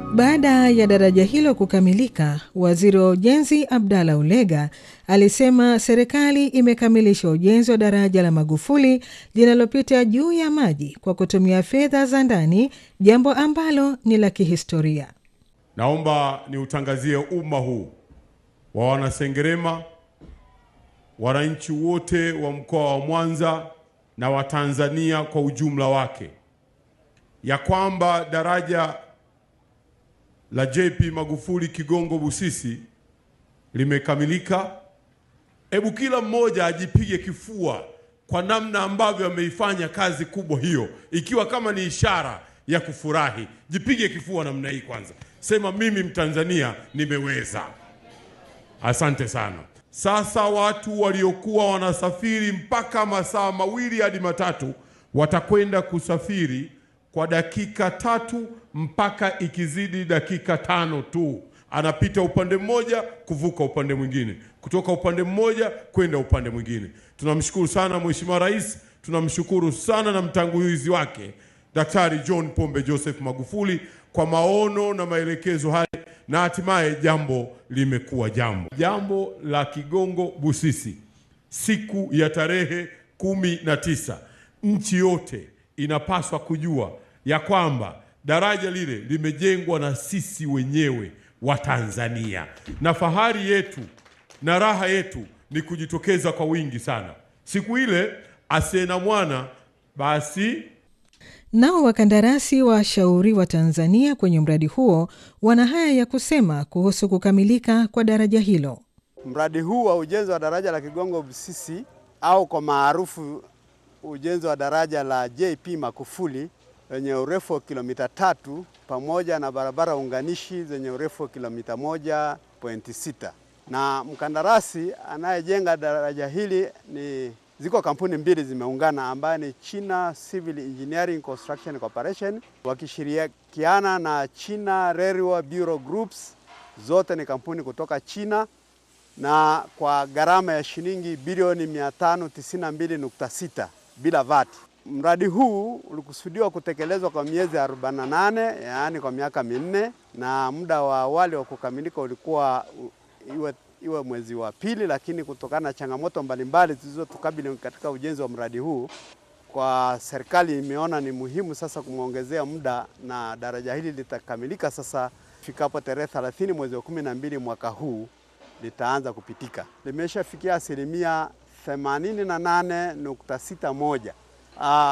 Baada ya daraja hilo kukamilika, waziri wa ujenzi Abdalla Ulega alisema serikali imekamilisha ujenzi wa daraja la Magufuli linalopita juu ya maji kwa kutumia fedha za ndani, jambo ambalo ni la kihistoria. Naomba niutangazie umma huu wa Wanasengerema, wananchi wote wa mkoa wa Mwanza na Watanzania kwa ujumla wake ya kwamba daraja la JP Magufuli Kigongo Busisi limekamilika. Hebu kila mmoja ajipige kifua kwa namna ambavyo ameifanya kazi kubwa hiyo, ikiwa kama ni ishara ya kufurahi. Jipige kifua namna hii kwanza, sema mimi Mtanzania nimeweza. Asante sana. Sasa watu waliokuwa wanasafiri mpaka masaa mawili hadi matatu watakwenda kusafiri kwa dakika tatu mpaka ikizidi dakika tano tu. Anapita upande mmoja kuvuka upande mwingine, kutoka upande mmoja kwenda upande mwingine. Tunamshukuru sana Mheshimiwa Rais, tunamshukuru sana na mtangulizi wake Daktari John Pombe Joseph Magufuli kwa maono na maelekezo haya, na hatimaye jambo limekuwa jambo. Jambo la Kigongo Busisi, siku ya tarehe kumi na tisa, nchi yote inapaswa kujua ya kwamba daraja lile limejengwa na sisi wenyewe wa Tanzania, na fahari yetu na raha yetu ni kujitokeza kwa wingi sana siku ile. Asiye na mwana basi. Nao wakandarasi washauri wa Tanzania kwenye mradi huo wana haya ya kusema kuhusu kukamilika kwa daraja hilo. Mradi huu wa ujenzi wa daraja la Kigongo Busisi au kwa maarufu ujenzi wa daraja la JP Magufuli lenye urefu wa kilomita tatu pamoja na barabara unganishi zenye urefu wa kilomita moja pointi sita na mkandarasi anayejenga daraja hili ni ziko kampuni mbili zimeungana ambayo ni China Civil Engineering Construction Corporation wakishirikiana na China Railway Bureau Groups, zote ni kampuni kutoka China na kwa gharama ya shilingi bilioni 592.6 bila VAT. Mradi huu ulikusudiwa kutekelezwa kwa miezi 48, yaani kwa miaka minne, na muda wa awali wa kukamilika ulikuwa iwe, iwe mwezi wa pili, lakini kutokana na changamoto mbalimbali zilizotukabili katika ujenzi wa mradi huu, kwa serikali imeona ni muhimu sasa kumwongezea muda na daraja hili litakamilika sasa ifikapo tarehe 30 mwezi wa 12 mwaka huu litaanza kupitika. Limeshafikia asilimia 88.61.